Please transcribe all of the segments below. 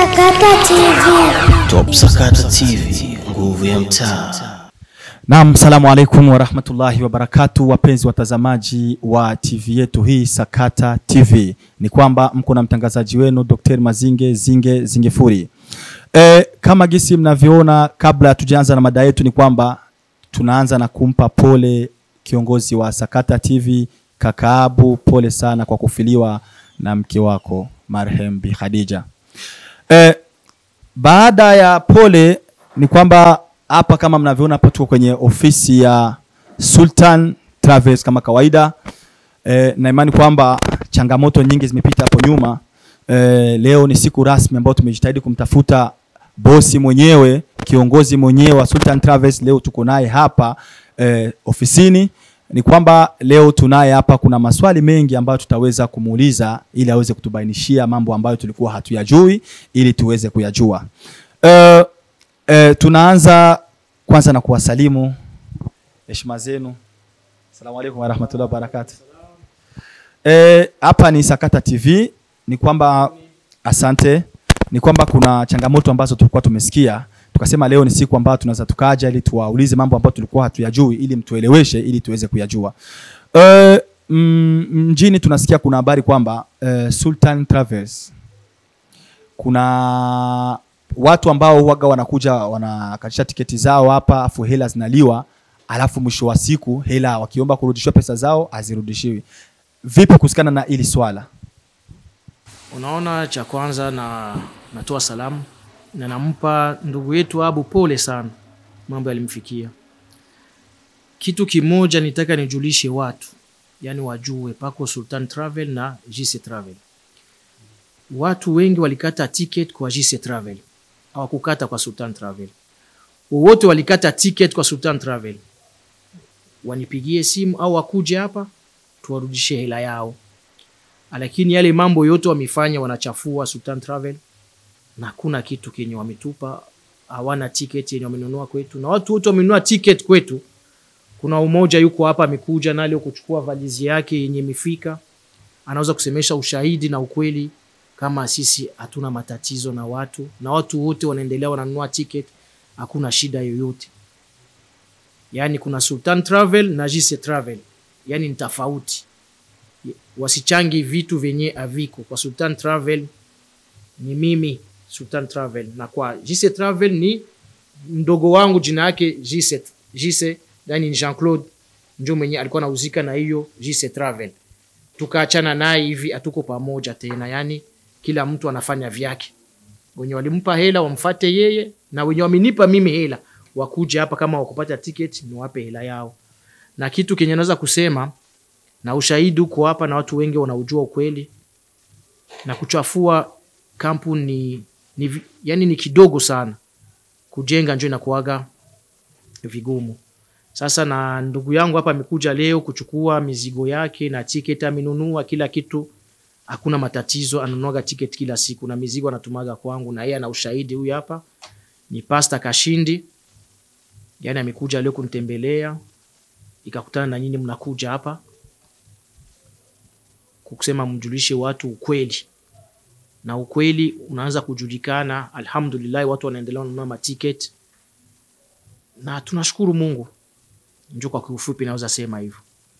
Sakata TV. Top Sakata TV, nguvu ya mtaa. Naam, salamu alaikum warahmatullahi wabarakatu, wapenzi watazamaji wa TV yetu hii Sakata TV, ni kwamba mko na mtangazaji wenu Dr. Mazinge Zinge Zingefuri. E, kama gisi mnavyoona, kabla hatujaanza na mada yetu, ni kwamba tunaanza na kumpa pole kiongozi wa Sakata TV Kakaabu, pole sana kwa kufiliwa na mke wako marhem Bi Khadija. E, baada ya pole ni kwamba hapa kama mnavyoona hapa tuko kwenye ofisi ya Sultan Travels kama kawaida e, na imani kwamba changamoto nyingi zimepita hapo nyuma. E, leo ni siku rasmi ambayo tumejitahidi kumtafuta bosi mwenyewe, kiongozi mwenyewe wa Sultan Travels. Leo tuko naye hapa e, ofisini. Ni kwamba leo tunaye hapa, kuna maswali mengi ambayo tutaweza kumuuliza ili aweze kutubainishia mambo ambayo tulikuwa hatuyajui ili tuweze kuyajua. E, e, tunaanza kwanza na kuwasalimu heshima zenu. Asalamu alaykum warahmatullahi wabarakatuh. Eh, hapa ni Sakata TV. Ni kwamba asante, ni kwamba kuna changamoto ambazo tulikuwa tumesikia, tukasema leo ni siku ambayo tunaweza tukaja ili tuwaulize mambo ambayo tulikuwa hatuyajui ili mtueleweshe ili tuweze kuyajua. Eh, mm, mjini tunasikia kuna habari kwamba eh, Sultan Travels kuna watu ambao huwaga wanakuja wanakatisha tiketi zao hapa, afu hela zinaliwa, alafu mwisho wa siku hela wakiomba kurudishiwa pesa zao hazirudishiwi. Vipi kuhusikana na hili swala? Unaona, cha kwanza na natoa salamu na nampa ndugu yetu Abu pole sana, mambo yalimfikia. Kitu kimoja nitaka nijulishe watu, yani wajue pako Sultan Travel na JC Travel. Watu wengi walikata ticket kwa JC Travel, hawakukata kwa Sultan Travel. Wowote walikata ticket kwa Sultan Travel, wanipigie simu au wakuje hapa tuwarudishe hela yao lakini yale mambo yote wamefanya, wanachafua Sultan Travel na hakuna kitu kenye wametupa. Hawana ticket yenye wamenunua kwetu, na watu wote wamenunua ticket kwetu. Kuna umoja yuko hapa amekuja na leo kuchukua valizi yake yenye imefika, anaweza kusemesha ushahidi na ukweli kama sisi hatuna matatizo na watu, na watu wote wanaendelea wananunua ticket, hakuna shida yoyote. Yani kuna Sultan Travel na JC Travel, yani ni tofauti wasichangi vitu vyenye aviko kwa Sultan Travel. Ni mimi Sultan Travel, na kwa JC Travel ni mdogo wangu, jina yake JC JC, yani Jean Claude ndio mwenye alikuwa anahusika na hiyo JC Travel. Tukaachana naye hivi, hatuko pamoja tena, yani kila mtu anafanya vyake. Wenye walimpa hela wamfate yeye, na wenye wamenipa mimi hela wakuja hapa, kama wakupata ticket niwape hela yao. Na kitu kenye naweza kusema na ushahidi uko hapa na watu wengi wanaujua ukweli, na kuchafua kampuni ni, ni, yani ni kidogo sana, kujenga njo inakuaga vigumu. Sasa na ndugu yangu hapa amekuja leo kuchukua mizigo yake na tiketi amenunua kila kitu, hakuna matatizo, ananuaga tiketi kila siku na mizigo anatumaga kwangu, na yeye ana ushahidi. Huyu hapa ni Pasta Kashindi, yani amekuja leo kunitembelea, ikakutana na nyinyi mnakuja hapa kusema mjulishe watu ukweli, na ukweli unaanza kujulikana. Alhamdulillah, watu wanaendelea kununua matiketi na tunashukuru Mungu. Ndio kwa kiufupi naweza sema hivyo.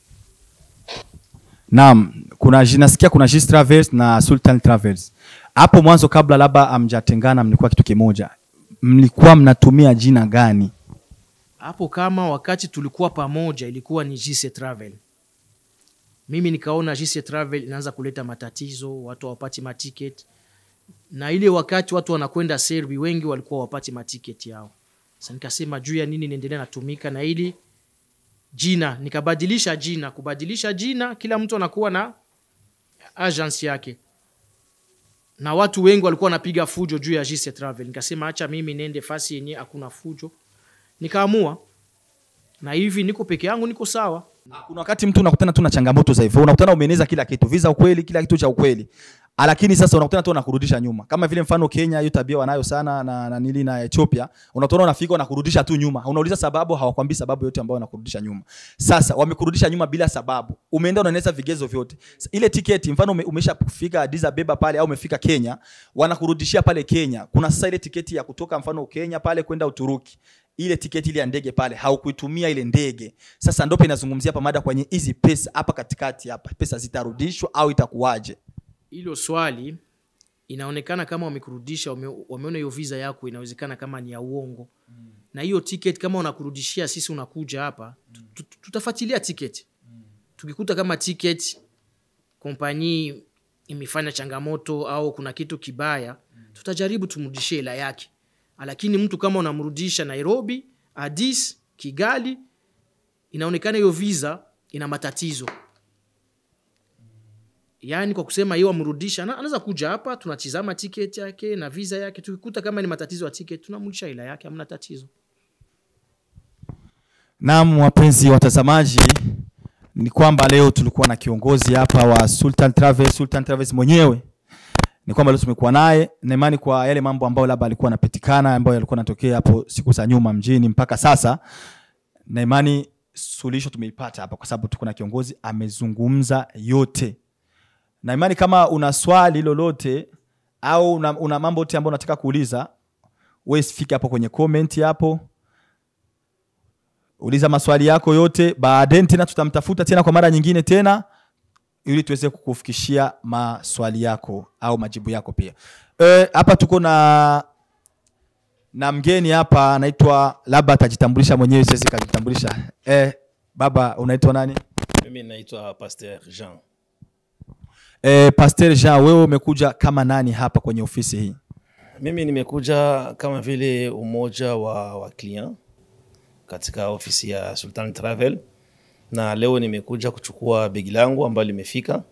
Naam, kuna nasikia kuna JC Travels na Sultan Travels. Hapo mwanzo kabla labda amjatengana, mlikuwa kitu kimoja, mlikuwa mnatumia jina gani? Hapo kama wakati tulikuwa pamoja ilikuwa ni JC Travel mimi nikaona JC Travel inaanza kuleta matatizo, watu hawapati maticket, na ile wakati watu wanakwenda Serbi wengi walikuwa wapati maticket yao. Sasa nikasema juu ya nini niendelea natumika na ili jina, nikabadilisha jina. Kubadilisha jina, kila mtu anakuwa na agency yake, na watu wengi walikuwa wanapiga fujo juu ya JC Travel. Nikasema acha mimi nende fasi yenye hakuna fujo, nikaamua na hivi niko peke yangu, niko sawa. Kuna wakati mtu unakutana tu na changamoto za hivyo, unakutana umeeneza kila kitu, visa ukweli, kila kitu cha ukweli, lakini sasa unakutana tu wanakurudisha nyuma kama vile mfano Kenya hiyo tabia wanayo sana na, na nili na Ethiopia unatona unafika wanakurudisha tu nyuma unauliza sababu hawakwambii sababu yote ambayo wanakurudisha nyuma sasa wamekurudisha nyuma bila sababu umeenda unaeneza vigezo vyote S- ile tiketi mfano ume, umeshafika Addis Ababa pale au umefika Kenya wanakurudishia pale Kenya kuna sasa ile tiketi ya kutoka mfano Kenya pale kwenda Uturuki ile tiketi ile ya ndege pale haukuitumia ile ndege sasa ndope inazungumzia hapa mada kwenye hizi pesa hapa katikati hapa pesa zitarudishwa au itakuwaje hilo swali inaonekana kama wamekurudisha wame, wameona hiyo visa yako inawezekana kama ni ya uongo mm. na hiyo ticket kama unakurudishia sisi unakuja hapa mm. tutafuatilia ticket mm. tukikuta kama ticket kompani imefanya changamoto au kuna kitu kibaya mm. tutajaribu tumrudishie hela yake lakini mtu kama unamrudisha nairobi adis kigali inaonekana hiyo visa ina matatizo yaani kwa kusema hiyo amrudisha ana- anaweza kuja hapa tunatizama ticket yake na visa yake tukikuta kama ni matatizo ya ticket tunamrudisha hela yake hamna tatizo Naam, wapenzi watazamaji, ni kwamba leo tulikuwa na kiongozi hapa wa Sultan Travels, Sultan Travels mwenyewe. Ni kwamba leo tumekuwa naye na imani kwa yale mambo ambayo labda alikuwa anapitikana ambayo yalikuwa yanatokea hapo siku za nyuma mjini mpaka sasa, na imani suluhisho tumeipata hapa, kwa sababu tuko na kiongozi amezungumza yote, na imani kama una swali lolote au una, una mambo yote ambayo unataka kuuliza, wewe fika hapo kwenye comment hapo uliza maswali yako yote baadaye tena tutamtafuta tena kwa mara nyingine tena ili tuweze kukufikishia maswali yako au majibu yako pia Eh, hapa tuko na na mgeni hapa anaitwa labda atajitambulisha mwenyewe siwezi kajitambulisha eh, baba unaitwa nani mimi naitwa pasteur jean eh, pasteur jean wewe umekuja kama nani hapa kwenye ofisi hii mimi nimekuja kama vile umoja wa, wa client katika ofisi ya sultan travel na leo nimekuja kuchukua begi langu ambalo limefika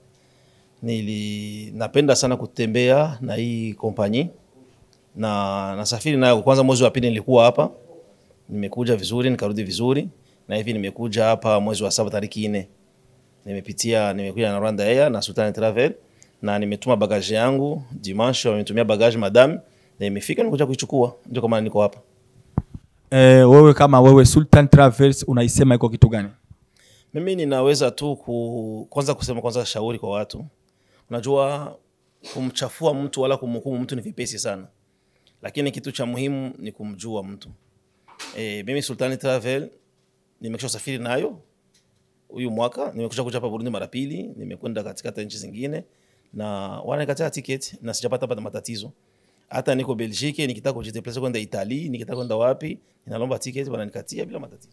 nili napenda sana kutembea na hii kompanyi na nasafiri nayo kwanza mwezi wa pili nilikuwa hapa nimekuja vizuri nikarudi vizuri na hivi nimekuja hapa mwezi wa saba tariki nne nimepitia nimekuja na Rwanda Air na Sultan Travel na nimetuma bagaji yangu dimanche, wametumia bagaji madam na imefika, nimekuja kuichukua, ndio kama niko hapa. eh, wewe kama wewe sultan travels unaisema iko kitu gani Mimi ninaweza tu ku, kwanza kusema kwanza shauri kwa watu, unajua kumchafua mtu wala kumhukumu mtu ni vipesi sana, lakini kitu cha muhimu ni kumjua mtu. E, mimi Sultan Travel nimekisha safiri nayo huyu mwaka, nimekusha kuja hapa Burundi mara pili, nimekwenda katika hata nchi zingine na wananikatia ticket na sijapata pata matatizo. Hata niko Belgique nikitaka kujideplace kwenda Italy, nikitaka kwenda wapi, ninalomba ticket wananikatia bila matatizo.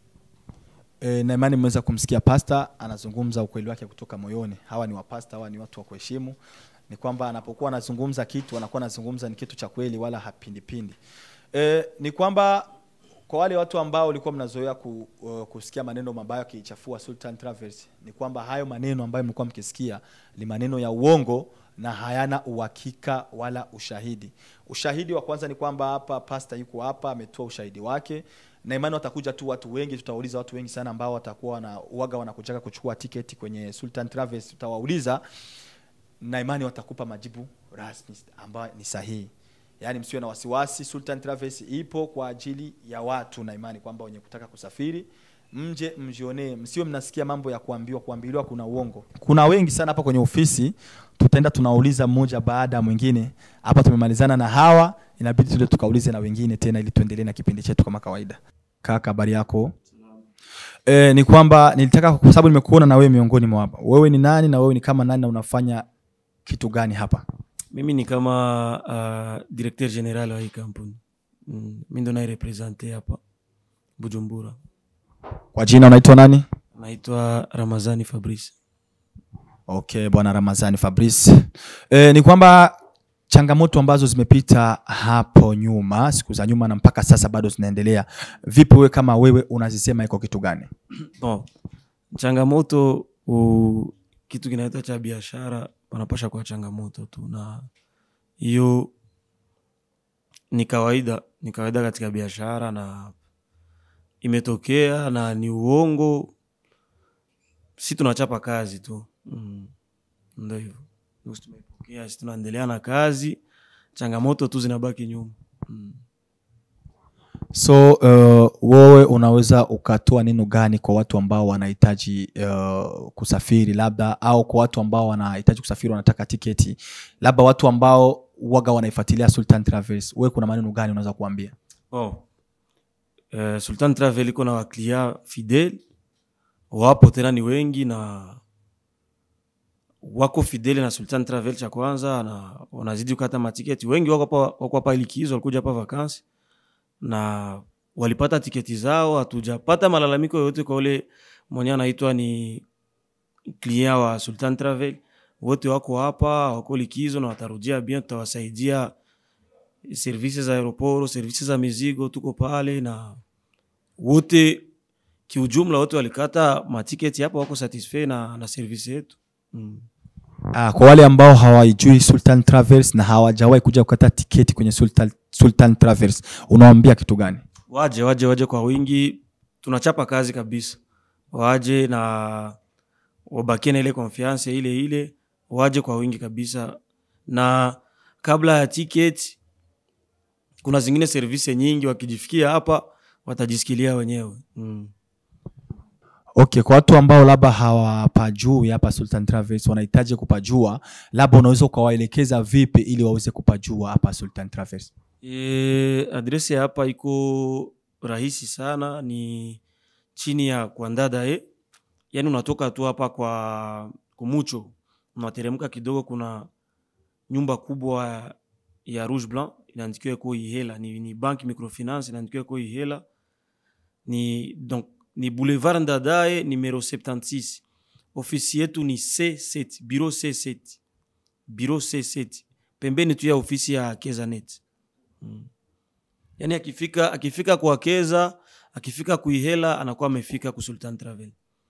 E, na imani mmeweza kumsikia pasta anazungumza ukweli wake kutoka moyoni. Hawa ni wapasta, hawa ni watu wa kuheshimu. Ni kwamba anapokuwa anazungumza kitu anakuwa anazungumza ni kitu cha kweli, wala hapindipindi. E, ni kwamba kwa wale watu ambao walikuwa mnazoea ku, uh, kusikia maneno mabaya kiichafua Sultan Travels, ni kwamba hayo maneno ambayo mlikuwa mkisikia ni maneno ya uongo na hayana uhakika wala ushahidi. Ushahidi wa kwanza ni kwamba hapa pasta yuko hapa ametoa ushahidi wake na imani watakuja tu watu wengi, tutawauliza watu wengi sana ambao watakuwa wana uaga wanakujaga kuchukua tiketi kwenye Sultan Travels, tutawauliza na imani watakupa majibu rasmi ambayo ni sahihi. Yaani msiwe na wasiwasi, Sultan Travels ipo kwa ajili ya watu na imani kwamba wenye kutaka kusafiri mje mjionee, msiwe mnasikia mambo ya kuambiwa kuambiliwa kuna uongo. Kuna wengi sana hapa kwenye ofisi, tutaenda tunauliza mmoja baada ya mwingine. Hapa tumemalizana na hawa, inabidi tule tukaulize na wengine tena, ili tuendelee na kipindi chetu kama kawaida. Kaka, habari yako? E, ni kwamba nilitaka kwa sababu nimekuona na wewe miongoni mwa hapa. Wewe ni nani na wewe ni kama nani na unafanya kitu gani hapa? mimi ni kama uh, directeur general wa hii kampuni mm, mi ndo nairepresente hapa bujumbura Kwa jina unaitwa nani? naitwa ramazani fabrice Okay, bwana Ramazani Fabrice. E, ni kwamba changamoto ambazo zimepita hapo nyuma, siku za nyuma na mpaka sasa bado zinaendelea. Vipi wewe kama wewe unazisema iko kitu gani? bon changamoto u, kitu kinaitwa cha biashara panapasha kuwa changamoto tu na hiyo ni kawaida ni kawaida katika biashara na imetokea na ni uongo si tunachapa kazi tu mm. ndo hivyo tunapokea si tunaendelea na kazi changamoto tu zinabaki nyuma mm. so uh, wewe unaweza ukatoa neno gani kwa watu ambao wanahitaji uh, kusafiri labda au kwa watu ambao wanahitaji kusafiri wanataka tiketi labda watu ambao waga wanaifuatilia sultan travels wewe kuna maneno gani unaweza kuambia oh. eh, sultan travel iko na waklia fidel wapo tena ni wengi na wako fidele na sultan travel cha kwanza na wanazidi kukata matiketi wengi wako hapa wako hapa likizo walikuja hapa vakansi na walipata tiketi zao hatujapata malalamiko yoyote kwa ule mwenye anaitwa ni client wa sultan travel wote wako hapa wako likizo na watarudia bien tutawasaidia servisi za aeroporo servisi za mizigo tuko pale na wote kiujumla wote walikata matiketi hapa wako satisfait na, na servisi yetu mm. Ah, kwa wale ambao hawaijui Sultan Travels na hawajawahi kuja kukata tiketi kwenye Sultan, Sultan Travels unawambia kitu gani? waje waje waje kwa wingi tunachapa kazi kabisa waje na wabakie na ile confiance ile ile waje kwa wingi kabisa na kabla ya ticket kuna zingine service nyingi wakijifikia hapa watajisikilia wenyewe mm. Okay, kwa watu ambao labda hawapajui hapa Sultan Travels wanahitaji kupajua, labda unaweza ukawaelekeza vipi ili waweze kupajua hapa Sultan Travels? E, adresi ya hapa iko rahisi sana, ni chini ya Kwandadae, yaani unatoka tu hapa kwa Kumucho, unateremka kidogo, kuna nyumba kubwa ya Rouge Blanc inaandikiwa iko Ihela, ni, ni bank microfinance inaandikiwa iko Ihela, ni donc ni boulevard Ndadaye numero 76. Ofisi yetu ni C7, bureau C7, bureau C7, pembeni tu ya ofisi ya Kezanet yaani akifika akifika kwa Keza akifika kuihela anakuwa amefika ku Sultan Travel.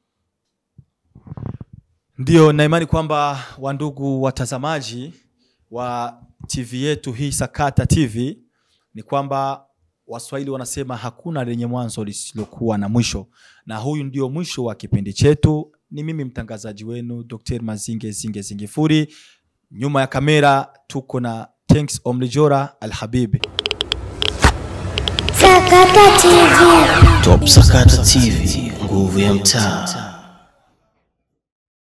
Ndio, na imani kwamba wandugu watazamaji wa TV yetu hii Sakata TV ni kwamba Waswahili wanasema hakuna lenye mwanzo lisilokuwa na mwisho, na huyu ndio mwisho wa kipindi chetu. Ni mimi mtangazaji wenu Dr. Mazinge Zinge Zingifuri, nyuma ya kamera tuko na Thanks Omlijora Alhabibi. Sakata TV. Top Sakata TV, nguvu ya mtaa.